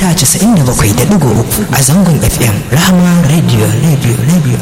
mita 97.3 a zangon FM Rahama Radio Radio Radio.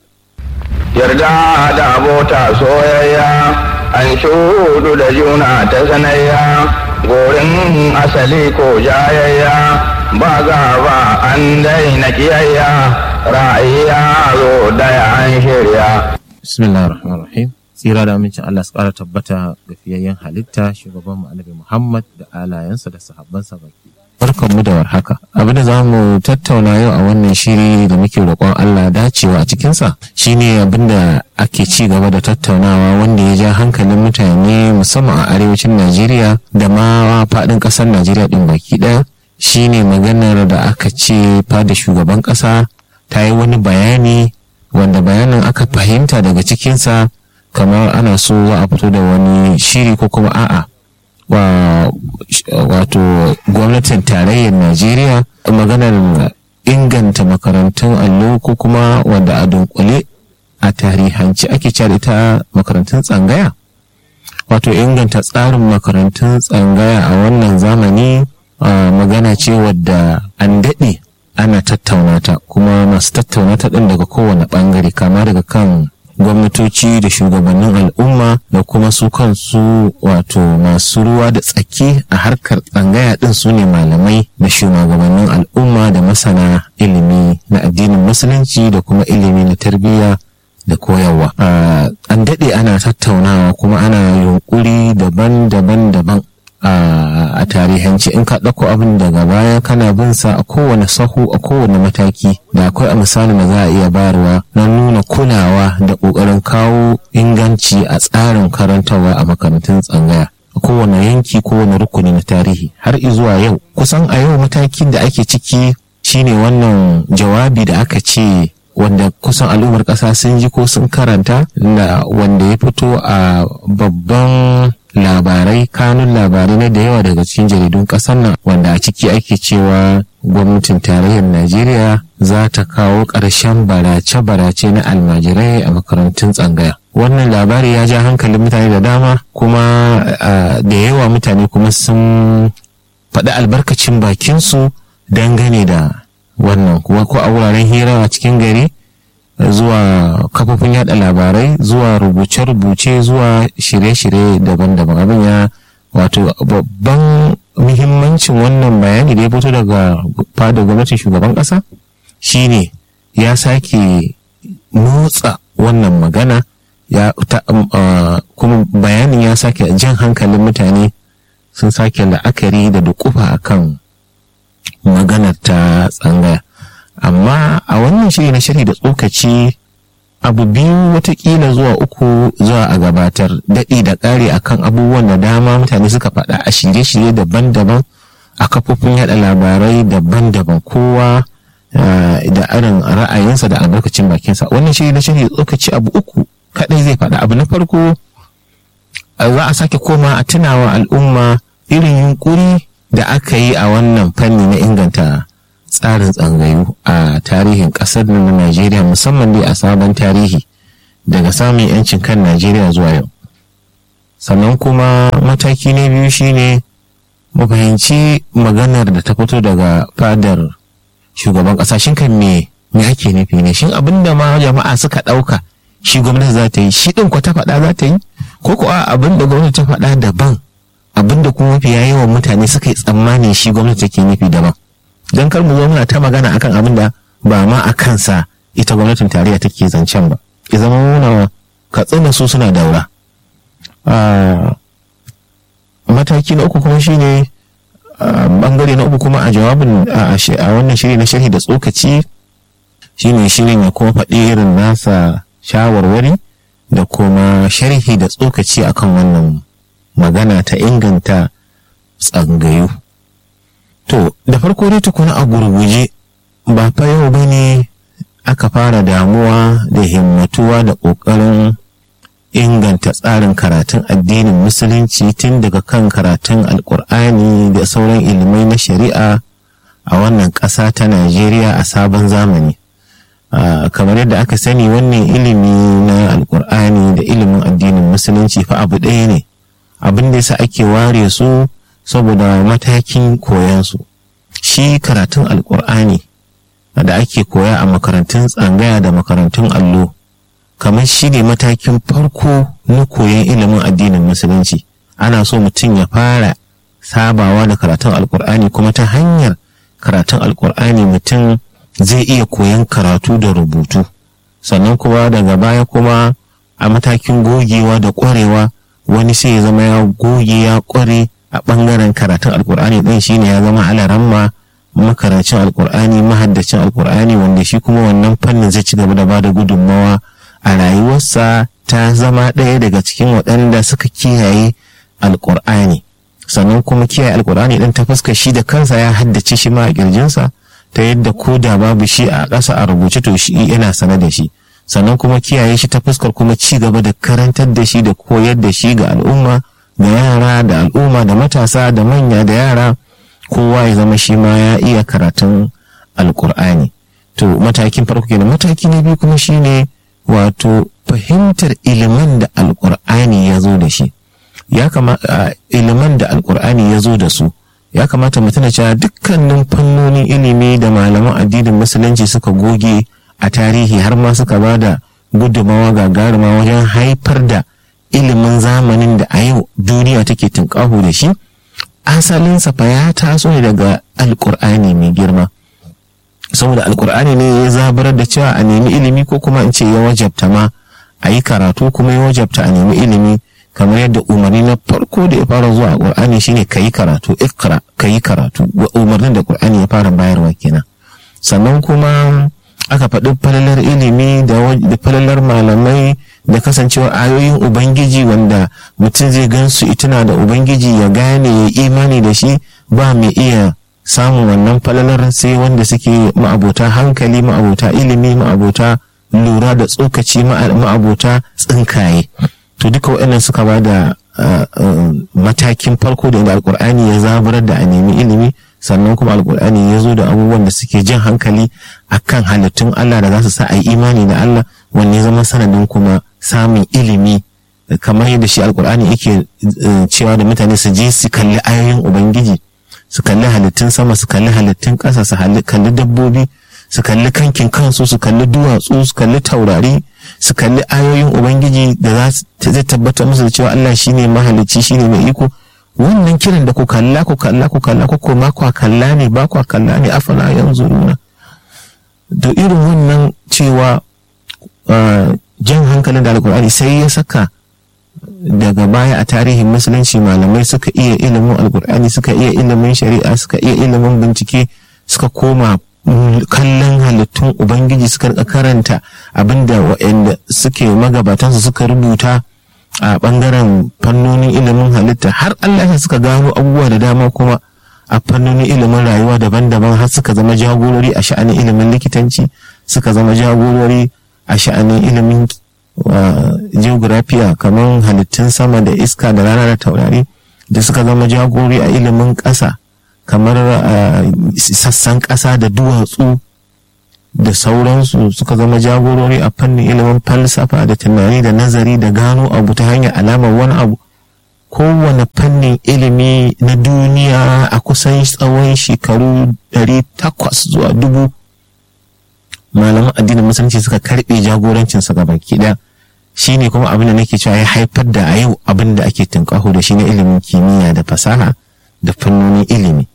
Yarda da abota soyayya an shudu da juna ta sanayya gorin asali ko jayayya ba gaba an daina kiyayya ra'ayya zo daya an shirya. Bismillahir Rahmanir Rahim. Tsira da amincin Allah su ƙara tabbata ga fiyayyen halitta shugaban mu Annabi Muhammad da alayensa da sahabbansa baki. Barkanmu da warhaka. Abin da za mu tattauna yau a wannan shiri da muke roƙon Allah dacewa a cikinsa shine abin da ake ci gaba da tattaunawa wanda ya ja hankalin mutane musamman a arewacin Najeriya da ma faɗin ƙasar Najeriya ɗin baki ɗaya shine maganar da aka ce fada shugaban ƙasa ta yi wani bayani wanda bayanin aka fahimta daga cikinsa kamar ana so za a fito da wani shiri ko kuma a'a wa wato gwamnatin tarayyar najeriya maganar inganta makarantun allo ko kuma wanda a dunkule a tarihanci ake cewa ita makarantun tsangaya wato inganta tsarin makarantun tsangaya a wannan zamani magana ce wadda an daɗe ana tattauna ta kuma masu tattauna ta ɗin daga kowane ɓangare kama daga kan gwamnatoci da shugabannin al'umma da kuma su kansu wato masu ruwa da tsaki a harkar tsangaya ɗin su ne malamai da shugabannin al'umma da masana ilimi na addinin musulunci da kuma ilimi na tarbiyya da koyarwa an daɗe ana tattaunawa kuma ana yunkuri daban-daban daban a tarihanci in ka ɗauko abin daga baya kana bin sa a kowane sahu a kowane mataki da akwai a misali da za a iya bayarwa na nuna kulawa da ƙoƙarin kawo inganci a tsarin karantarwa a makarantun tsangaya a kowane yanki kowane rukuni na tarihi har izuwa yau kusan a yau matakin da ake ciki shine wannan jawabi da aka ce wanda kusan al'ummar ƙasa sun ji ko sun karanta da wanda ya fito a babban labarai kanun labarai na da yawa daga cikin jaridun ƙasar nan wanda a ciki ake cewa gwamnatin tarayyar najeriya za ta kawo ƙarshen barace-barace na almajirai a makarantun tsangaya wannan labari ya ja hankalin mutane da dama kuma da yawa mutane kuma sun faɗi albarkacin bakinsu dangane da wannan kuma ko a wuraren hira a cikin gari zuwa kafofin yada labarai zuwa rubuce-rubuce zuwa shirye-shirye daban-daban abin ya wato babban muhimmancin wannan bayani da ya fito daga fada gwamnatin shugaban kasa shine ya sake motsa wannan magana ya ta, uh, kuma bayanin ya sake jan hankalin mutane sun sake la'akari da dukufa akan maganar ta tsangaya amma a wannan shiri na shiri da tsokaci abu biyu watakila zuwa uku zuwa a gabatar daɗi da ƙari akan abubuwan da dama mutane suka faɗa a shirye-shirye daban-daban a kafofin yada labarai daban-daban kowa da irin ra'ayinsa da albarkacin bakinsa wannan shiri na shiri da tsokaci abu uku kaɗai zai faɗa abu na farko za a sake koma a tunawa al'umma irin yunkuri da aka yi a wannan fanni na inganta tsarin tsangayu a tarihin ƙasar na Najeriya musamman dai a sabon tarihi daga samun 'yancin kan Najeriya zuwa yau. Sannan kuma mataki na biyu shine mu fahimci maganar da ta fito daga fadar shugaban ƙasa shin kan me me ake nufi ne shin abin da ma jama'a suka ɗauka shi gwamnati za ta yi shi ɗin ko ta faɗa za ta yi ko kuwa abin da gwamnati ta faɗa daban abin da kuma mafi yawan mutane suka yi tsammani shi gwamnati take nufi daban. don kar mu zo muna ta magana akan abin da ba ma a kansa ita gwamnatin tarayya take zancen ba ya zama muna katsina su suna daura mataki na uku kuma shine bangare na uku kuma a jawabin a wannan shiri na sharhi da tsokaci shine shirin ya kuma faɗi irin nasa shawarwari da kuma sharhi da tsokaci akan wannan magana ta inganta tsangayu To, da farko dai tukuna a gurguje ba fa yau ba ne aka fara damuwa da himmatuwa da ƙoƙarin inganta tsarin karatun addinin musulunci tun daga kan karatun alkur'ani da sauran ilimai na shari'a a wannan ƙasa ta Najeriya a sabon zamani. kamar yadda aka sani wannan ilimi na alkur'ani da ilimin addinin musulunci fa abu ɗaya ne abin da yasa ake ware su saboda matakin koyansu shi karatun alkur'ani da ake koya a makarantun tsangaya da makarantun allo kamar shi ne matakin farko na koyon ilimin addinin musulunci ana so mutum ya fara sabawa da karatun alkur'ani kuma ta hanyar karatun alkur'ani mutum zai iya koyon karatu da rubutu sannan kuma daga baya kuma a matakin gogewa da ƙwarewa wani sai ya zama ya goge ya ƙware a ɓangaren karatun alkur'ani ɗin shine ya zama alaramma makarancin alkur'ani mahaddacin alkur'ani wanda shi kuma wannan fannin zai ci gaba da bada gudunmawa a rayuwarsa ta zama ɗaya daga cikin waɗanda suka kiyaye alkur'ani sannan kuma kiyaye alkur'ani ɗin ta fuska shi da kansa ya haddace shi ma a ƙirjinsa ta yadda ko da babu shi a ƙasa a rubuce to shi yana sane da shi sannan kuma kiyaye shi ta fuskar kuma ci gaba da karantar da shi da koyar da shi ga al'umma da yara da al'umma da matasa da manya da yara kowa ya zama shi ma ya iya karatun alkur'ani to matakin farko kenan mataki na biyu kuma shine wato fahimtar ilimin da alkur'ani ya zo da shi ya kamata ilimin da alkur'ani ya zo da su ya kamata mu tuna cewa dukkanin fannonin ilimi da malaman addinin musulunci suka goge a tarihi har ma suka ba da gudunmawa gagaruma wajen haifar da ilimin zamanin da a yau duniya take tunƙaho da shi asalinsa fa ya taso ne daga alkur'ani mai girma saboda alkur'ani ne ya zabarar da cewa a nemi ilimi ko kuma in ce ya wajabta ma a yi karatu kuma ya wajabta a nemi ilimi kamar yadda umarni na farko da ya fara zuwa a qur'ani shine ka yi karatu ikra ka yi karatu umarnin da qur'ani ya fara bayarwa kenan sannan kuma aka faɗi falalar ilimi da falalar malamai da kasancewar ayoyin ubangiji wanda mutum zai gansu ituna da ubangiji ya gane ya imani da shi ba mai iya samun wannan falalar sai wanda suke ma'abota hankali ma'abota ilimi ma'abota lura da tsokaci ma'abota tsinkaye to duka waɗannan suka ba da matakin farko da alkur'ani ya zaburar da a nemi ilimi sannan kuma alkur'ani ya zo da abubuwan da suke jan hankali akan halittun Allah da za su sa a yi imani da Allah wanne zama sanadin kuma samun ilimi kamar yadda shi alkur'ani yake cewa da mutane su je su kalli ayoyin ubangiji su kalli halittun sama su kalli halittun ƙasa su kalli dabbobi su kalli kankin kansu su kalli duwatsu su kalli taurari su kalli ayoyin ubangiji da zai tabbatar musu da cewa Allah shine mahalicci shine mai iko wannan kiran da ku kalla ku kalla ku kalla ku koma ku kalla ne ba ku kalla ne afala yanzu nuna da irin wannan cewa jan hankalin da alkur'ani sai ya saka daga baya a tarihin musulunci malamai suka iya ilimin alkur'ani suka iya ilimin shari'a suka iya ilimin bincike suka koma kallon halittun ubangiji suka karanta abinda waɗanda suke magabatansu suka rubuta a ɓangaren fannonin ilimin halitta har Allah ya suka gano abubuwa da dama kuma a fannonin ilimin rayuwa daban-daban har suka zama jagorori a sha'anin ilimin likitanci suka zama jagorori a sha'anin ilimin geografiya kamar halittun sama da iska da rana da taurari da suka zama jagorori a ilimin ƙasa kamar sassan ƙasa da duwatsu da sauransu suka zama jagorori a fannin ilimin falsafa da tunani da nazari da gano abu ta hanyar alamar wani abu kowane fannin ilimi na duniya a kusan tsawon shekaru 800 zuwa dubu malaman addinin musulunci suka karbe jagorancinsa ga baki ɗaya shi ne kuma abin da nake cewa ya haifar da a yau abin da ake tunƙaho da shi na ilimin kimiyya da fasaha da fannonin ilimi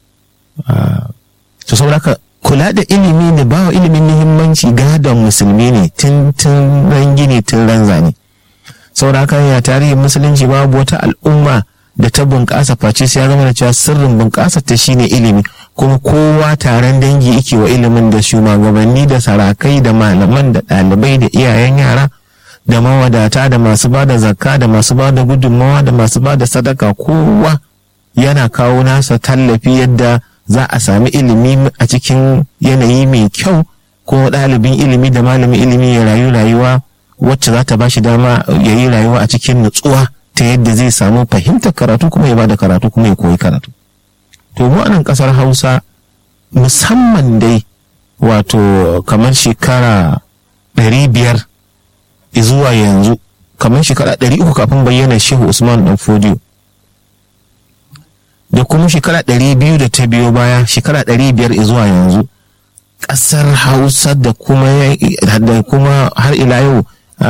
to saboda kula da ilimi ne ba wa ilimin muhimmanci gadon musulmi ne tun tun ran gini tun ran zane saboda ya tarihin musulunci babu wata al'umma da ta bunƙasa face sai ya zama da cewa sirrin bunƙasa ta shine ilimi kuma kowa taron dangi yake wa ilimin da shugabanni da sarakai da malaman da ɗalibai da iyayen yara da mawadata da masu ba da zakka da masu ba da gudunmawa da masu ba da sadaka kowa yana kawo nasa tallafi yadda za a sami ilimi a cikin yanayi mai kyau ko ɗalibin ilimi da malamin ilimi ya rayu rayuwa wacce za ta ba shi dama ya yi rayuwa a cikin nutsuwa ta yadda zai samu fahimtar karatu kuma ya ba da karatu kuma ya koyi karatu to mu anan ƙasar hausa musamman dai wato kamar shekara ɗari biyar zuwa yanzu kamar shekara ɗari uku kafin bayyana shehu usman dan fodiyo da kuma shekara ɗari biyu da ta biyo baya shekara ɗari biyar zuwa yanzu ƙasar hausa da kuma da kuma har ila yau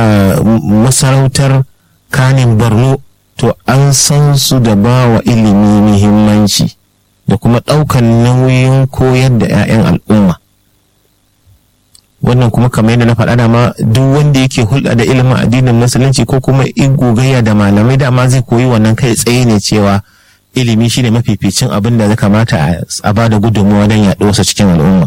masarautar kanin borno to an san su da ba wa ilimi muhimmanci da kuma ɗaukan nauyin koyar da 'ya'yan al'umma wannan kuma kamar yadda na faɗa dama duk wanda yake hulɗa da ilimin addinin musulunci ko kuma gogayya da malamai dama zai koyi wannan kai tsaye ne cewa ilimi shine mafificin abin da ya kamata a ba da gudunmuwa don yaɗo wasu cikin al'umma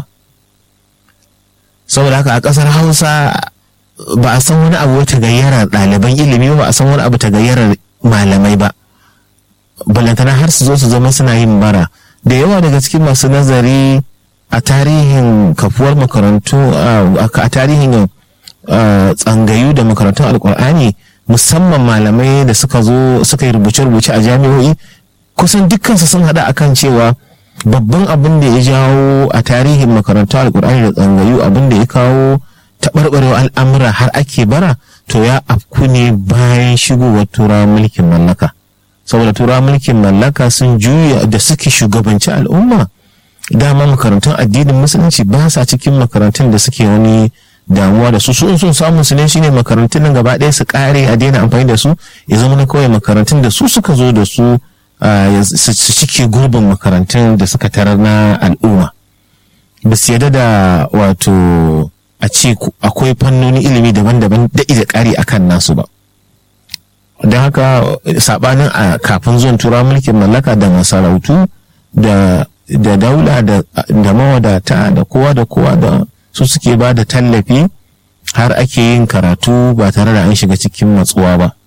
saboda haka a ƙasar hausa ba a san wani abu ta gayyarar ɗaliban ilimi ba a san wani abu ta gayyarar malamai ba balantana har su zo su zama suna yin bara da yawa daga cikin masu nazari a tarihin kafuwar makarantu a tarihin tsangayu da makarantun alkur'ani musamman malamai da suka zo suka yi rubuce-rubuce a jami'o'i kusan dukkansu sun haɗa akan cewa babban abin da ya jawo a tarihin makarantun alkur'ani da tsangayu abin da ya kawo taɓarɓarewa al'amura har ake bara to ya afku ne bayan shigowar turawan mulkin mallaka saboda turawan mulkin mallaka sun juya da suke shugabanci al'umma dama makarantun addinin musulunci ba sa cikin makarantun da suke wani damuwa da su su sun samu su ne shine makarantun nan gaba ɗaya su kare a daina amfani da su ya zama na kawai makarantun da su suka zo da su su cike gurbin makarantun da suka tarar na al'umma ba su yadda da wato a ce akwai fannoni ilimi daban-daban da da ƙari akan nasu ba don haka sabanin a kafin zuwan tura mulkin mallaka da masarautu da da daula da mawadata da kowa da kowa da su suke ba da tallafi har ake yin karatu ba tare da an shiga cikin matsuwa ba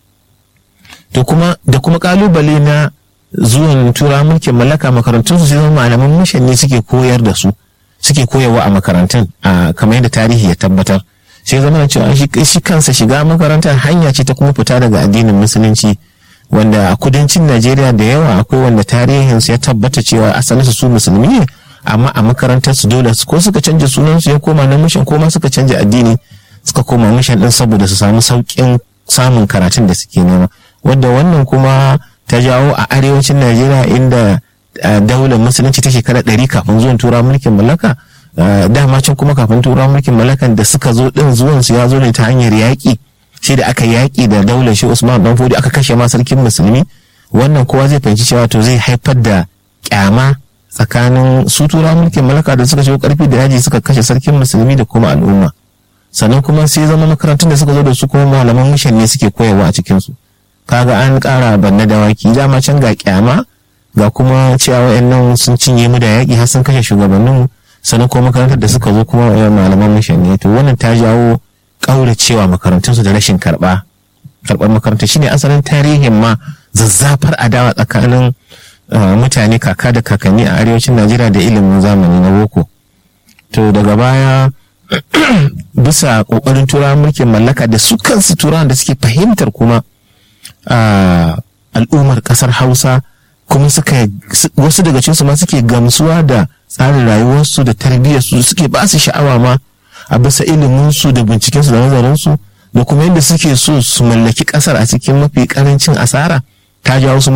to kuma da kuma kalubale na zuwan tura mulkin mallaka makarantun su zama malaman mishan ne suke koyar da su suke koyarwa a makarantun a kamar yadda tarihi ya tabbatar sai zama da cewa shi kansa shiga makarantar hanya ce ta kuma fita daga addinin musulunci wanda a kudancin najeriya da yawa akwai wanda tarihinsu ya tabbata cewa asalinsu su musulmi ne amma a makarantar su dole ko suka canja sunansu ya koma na mishan ko ma suka canja addini suka koma mishan din saboda su samu sauƙin samun karatun da suke nema wanda wannan kuma ta jawo a arewacin najeriya inda daular musulunci ta shekara ɗari kafin zuwan tura mulkin mallaka dama can kuma kafin tura mulkin mallakan da suka zo din zuwan su ya zo ne ta hanyar yaƙi sai da aka yaƙi da daular shi usman dan fodi aka kashe ma sarkin musulmi wannan kowa zai fahimci cewa to zai haifar da kyama tsakanin su tura mulkin mallaka da suka shigo karfi da yaji suka kashe sarkin musulmi da kuma al'umma sannan kuma sai zama makarantun da suka zo da su kuma malaman mishan ne suke koyarwa a cikin su kaga an ƙara banna dawaki dama can ga kyama ga kuma cewa wayannan sun cinye mu da yaƙi har sun kashe shugabanninmu sannan kuma makarantar da suka zo kuma malaman mishan ne to wannan ta jawo ƙauracewa makarantunsu da rashin karɓa karɓar makaranta shine asalin tarihin ma zazzafar adawa tsakanin mutane kaka da kakanni a arewacin najeriya da ilimin zamani na boko to daga baya bisa ƙoƙarin turawan mulkin mallaka da su kansu turawan da suke fahimtar kuma al'ummar ƙasar hausa kuma suka wasu daga cikinsu ma suke gamsuwa da tsarin rayuwarsu da tarbiyyarsu suke ba su sha'awa ma a bisa iliminsu da bincikensu da nazarinsu da kuma yadda suke so su mallaki kasar a cikin mafi karancin asara ta jawo su